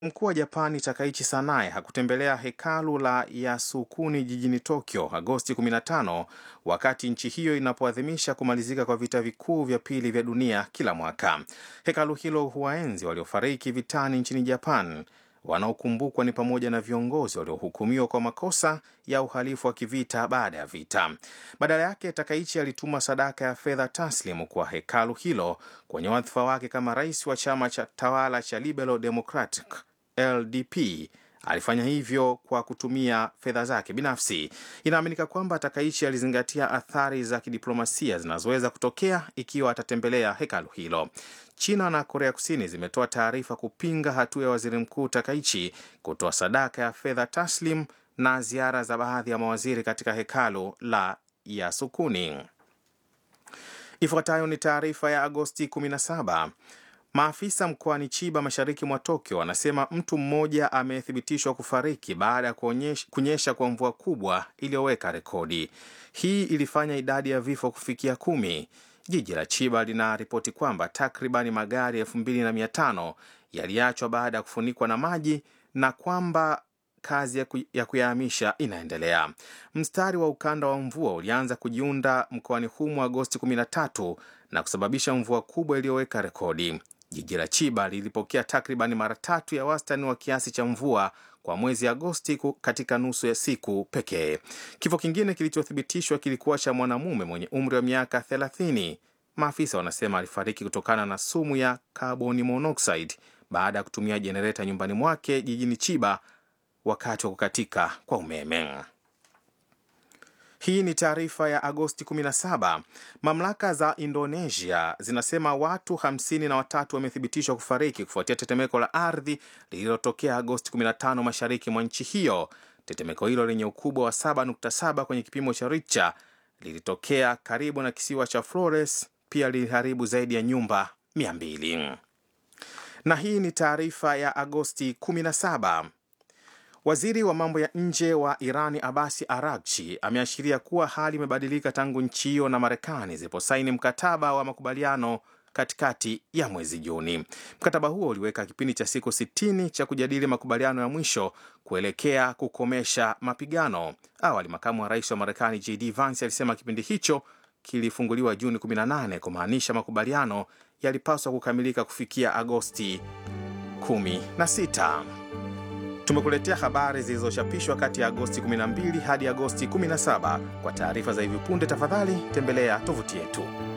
Mkuu wa Japani Takaichi Sanae hakutembelea hekalu la Yasukuni jijini Tokyo Agosti 15 wakati nchi hiyo inapoadhimisha kumalizika kwa vita vikuu vya pili vya dunia kila mwaka. Hekalu hilo huwaenzi waliofariki vitani nchini Japan. Wanaokumbukwa ni pamoja na viongozi waliohukumiwa kwa makosa ya uhalifu wa kivita baada ya vita. Badala yake, Takaichi alituma sadaka ya fedha taslimu kwa hekalu hilo kwenye wadhifa wake kama rais wa chama cha tawala cha Liberal Democratic LDP. Alifanya hivyo kwa kutumia fedha zake binafsi. Inaaminika kwamba Takaichi alizingatia athari za kidiplomasia zinazoweza kutokea ikiwa atatembelea hekalu hilo. China na Korea Kusini zimetoa taarifa kupinga hatua ya waziri mkuu Takaichi kutoa sadaka ya fedha taslim na ziara za baadhi ya mawaziri katika hekalu la Yasukuni. Ifuatayo ni taarifa ya Agosti 17. Maafisa mkoani Chiba mashariki mwa Tokyo wanasema mtu mmoja amethibitishwa kufariki baada ya kunyesha kwa mvua kubwa iliyoweka rekodi. Hii ilifanya idadi ya vifo kufikia kumi. Jiji la Chiba linaripoti kwamba takribani magari elfu mbili na mia tano yaliachwa baada ya kufunikwa na maji na kwamba kazi ya kuyahamisha inaendelea. Mstari wa ukanda wa mvua ulianza kujiunda mkoani humo Agosti 13 na kusababisha mvua kubwa iliyoweka rekodi. Jiji la Chiba lilipokea takribani mara tatu ya wastani wa kiasi cha mvua kwa mwezi Agosti katika nusu ya siku pekee. Kifo kingine kilichothibitishwa kilikuwa cha mwanamume mwenye umri wa miaka 30. Maafisa wanasema alifariki kutokana na sumu ya carbon monoxide baada ya kutumia jenereta nyumbani mwake jijini Chiba wakati wa kukatika kwa umeme. Hii ni taarifa ya Agosti 17. Mamlaka za Indonesia zinasema watu hamsini na watatu wamethibitishwa kufariki kufuatia tetemeko la ardhi lililotokea Agosti 15 mashariki mwa nchi hiyo. Tetemeko hilo lenye ukubwa wa 7.7 kwenye kipimo cha Richter lilitokea karibu na kisiwa cha Flores, pia liliharibu zaidi ya nyumba 200. Na hii ni taarifa ya Agosti 17. Waziri wa mambo ya nje wa Irani Abasi Aragchi ameashiria kuwa hali imebadilika tangu nchi hiyo na Marekani ziliposaini mkataba wa makubaliano katikati ya mwezi Juni. Mkataba huo uliweka kipindi cha siku 60 cha kujadili makubaliano ya mwisho kuelekea kukomesha mapigano. Awali, makamu wa rais wa Marekani JD Vance alisema kipindi hicho kilifunguliwa Juni 18 kumaanisha makubaliano yalipaswa kukamilika kufikia Agosti 16. Tumekuletea habari zilizochapishwa kati ya Agosti 12 hadi Agosti 17. Kwa taarifa za hivi punde, tafadhali tembelea tovuti yetu.